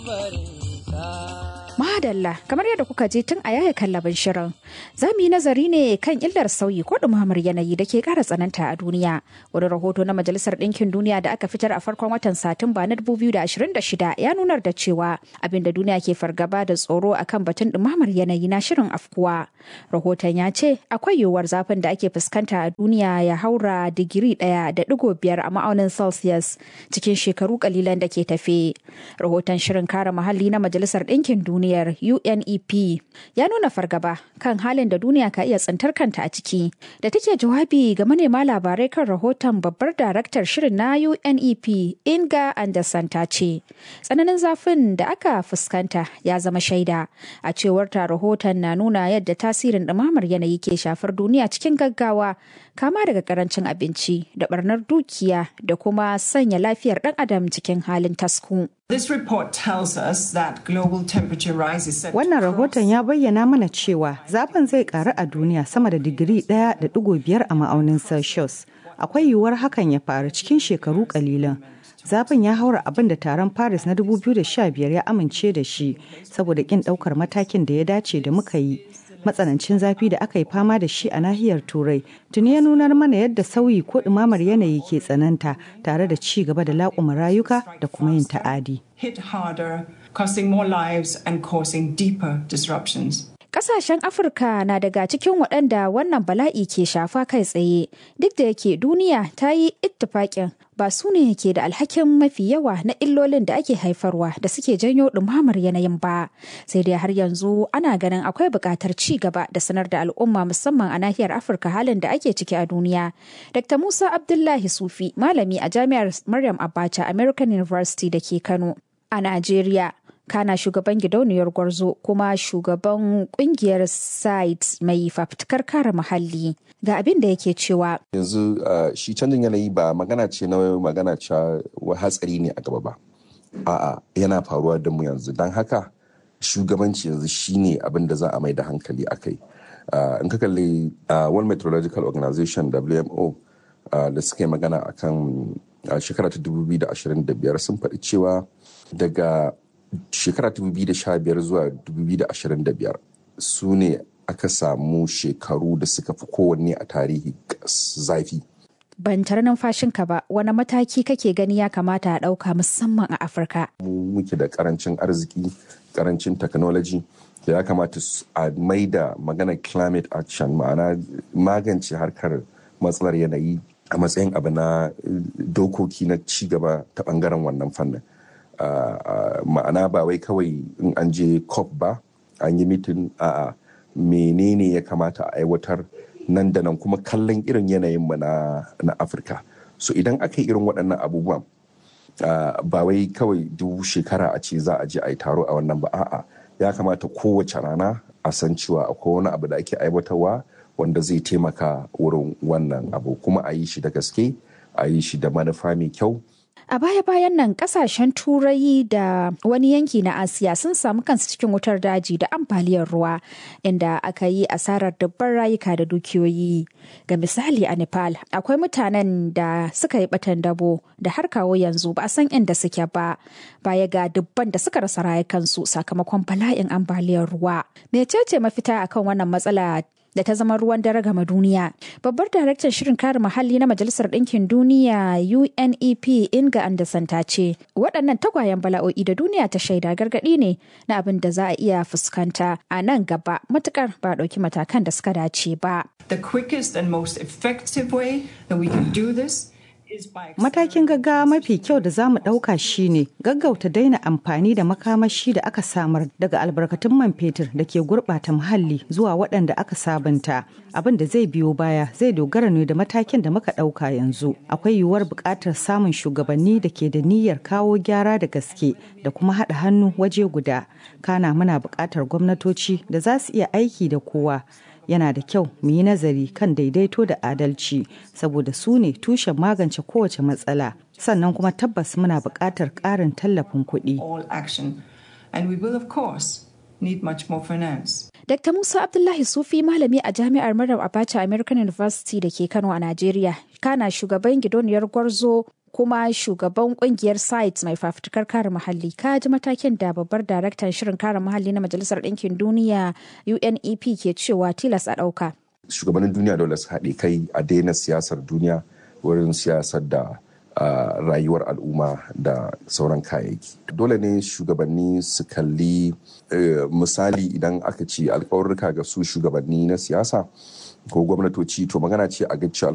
Madalla kamar yadda kuka je tun a yaya kallabin shirin. Za mu yi nazari ne kan illar sauyi ko ɗumamar yanayi da ke ƙara tsananta a duniya. Wani rahoto na Majalisar Ɗinkin Duniya da aka fitar a farkon watan Satumba na 2026 ya nunar da cewa abin da duniya ke fargaba da tsoro akan batun ɗumamar yanayi na shirin afkuwa. Rahoton ya ce akwai yiwuwar zafin da ake fuskanta a duniya ya haura digiri ɗaya da ɗigo biyar a ma'aunin Celsius cikin shekaru kalilan da ke tafe. Rahoton shirin kare muhalli na Majalisar Ɗinkin Duniya duniyar UNEP ya nuna fargaba kan halin da duniya ka iya tsintar kanta a ciki. Da take jawabi ga manema labarai kan rahoton babbar daraktar shirin na UNEP Inga Anderson ta ce, tsananin zafin da aka fuskanta ya zama shaida. A cewar ta rahoton na nuna yadda tasirin ɗumamar yanayi ke shafar duniya cikin gaggawa kama daga karancin abinci da barnar dukiya da kuma sanya lafiyar ɗan adam cikin halin tasku. This report tells us that global temperature rise is set Wannan rahoton ya bayyana mana cewa zafin zai karu a duniya sama da digiri ɗaya da ɗigo biyar a ma'aunin Celsius. Akwai yiwuwar hakan ya faru cikin shekaru kalilan. Zafin ya haura abin da taron Paris na 2015 ya amince da shi saboda kin ɗaukar matakin da ya dace da muka yi. matsanancin zafi da aka yi fama da shi a nahiyar turai tuni ya nunar mana yadda sauyi ko ɗumamar yanayi ke tsananta tare da ci gaba da laƙuma rayuka da kuma yin ta'adi. hit harder, costing more lives and causing deeper disruptions. Kasashen Afirka na daga cikin waɗanda wannan bala'i ke shafa kai tsaye, duk da yake duniya ta yi ittifaƙin ba su ne ke da alhakin mafi yawa na illolin da ake haifarwa da suke janyo ɗumamar yanayin ba. Sai dai har yanzu ana ganin akwai buƙatar ci gaba da sanar da al'umma musamman a nahiyar Afirka halin da ake ciki a duniya. Dr. Musa Abdullahi Sufi, malami a Jami'ar Maryam Abacha American University da ke Kano a Najeriya. kana shugaban gidauniyar gwarzo kuma shugaban kungiyar site mai fafutukar kare muhalli ga abin da yake cewa yanzu shi canjin yanayi ba magana ce na magana cewa hatsari ne a gaba ba a'a yana faruwa da mu yanzu don haka shugabanci yanzu shine abin da za a mai da hankali a kai in ka kalli world meteorological organization wmo da suka yi magana akan shekara ta 2025 sun faɗi cewa daga shekara 2015 zuwa 2025 su ne aka samu shekaru da suka fi kowanne a tarihi zafi. Ban tare numfashinka ba wani mataki kake gani ya kamata a ɗauka musamman a Afirka. Mu muke da karancin arziki, karancin technology da ya kamata a maida maganar climate action ma'ana magance harkar matsalar yanayi a matsayin abu na dokoki na ci gaba ta bangaren wannan fannin. Uh, uh, ma'ana ba wai kawai in an je cop ba an yi mitin a menene ya kamata a aiwatar nan da nan kuma kallon irin yanayin mu na, na afirka so idan aka yi irin waɗannan abubuwan uh, ba wai kawai duk shekara a ce za a je a yi taro a wannan ba a'a ya kamata kowace rana a san cewa akwai wani abu da ake aiwatarwa wanda zai taimaka wurin wannan abu kuma a yi shi da gaske a yi shi da manufa mai kyau A baya-bayan nan kasashen turai da wani yanki na Asiya sun samu kansu cikin wutar daji da ambaliyar ruwa inda aka yi asarar dubban rayuka da dukiyoyi. Ga misali a Nepal akwai mutanen da suka yi batan dabo da har kawo yanzu ba a san inda suke ba. Baya ga dubban da suka rasa rayukansu sakamakon bala'in ambaliyar ruwa. Mecece mafita akan wannan matsala da ta zama ruwan dare gama duniya. Babbar daraktan shirin kare muhalli na Majalisar Ɗinkin Duniya UNEP Inga Anderson ta ce, waɗannan tagwayen bala'o'i da duniya ta shaida gargaɗi ne na abin da za a iya fuskanta a nan gaba matukar ba ɗauki matakan da suka dace ba. The quickest and most effective way that we can do this Matakin gaggawa mafi kyau da za mu ɗauka shine gaggauta daina amfani da makamashi da aka samar daga albarkatun man fetur da ke gurɓata muhalli zuwa waɗanda aka sabunta. Abin da zai biyo baya zai dogara ne da matakin da muka ɗauka yanzu. Akwai yiwuwar buƙatar samun shugabanni da ke da niyyar kawo gyara da gaske da kuma haɗa hannu waje guda. Kana muna buƙatar gwamnatoci da za su iya aiki da kowa. yana da kyau mu yi nazari kan daidaito da adalci saboda su ne tushen magance kowace matsala sannan kuma tabbas muna buƙatar ƙarin tallafin kuɗi. And we will of course need much more finance. Dr. Musa Abdullahi Sufi malami a Jami'ar Maryam Abacha American University da ke Kano a Najeriya, kana shugaban gidoniyar Gwarzo kuma shugaban kungiyar sites mai fafutukar kare muhalli ka ji matakin da babbar daraktan shirin kare muhalli na majalisar ɗinkin duniya unep ke cewa tilas a ɗauka shugabannin duniya dole su haɗe kai a daina siyasar duniya wurin siyasar da uh, rayuwar al'umma da sauran kayayyaki dole ne shugabanni su kalli uh, misali idan aka ce alkawarruka ga su shugabanni na siyasa ko gwamnatoci to magana ce a ga cewa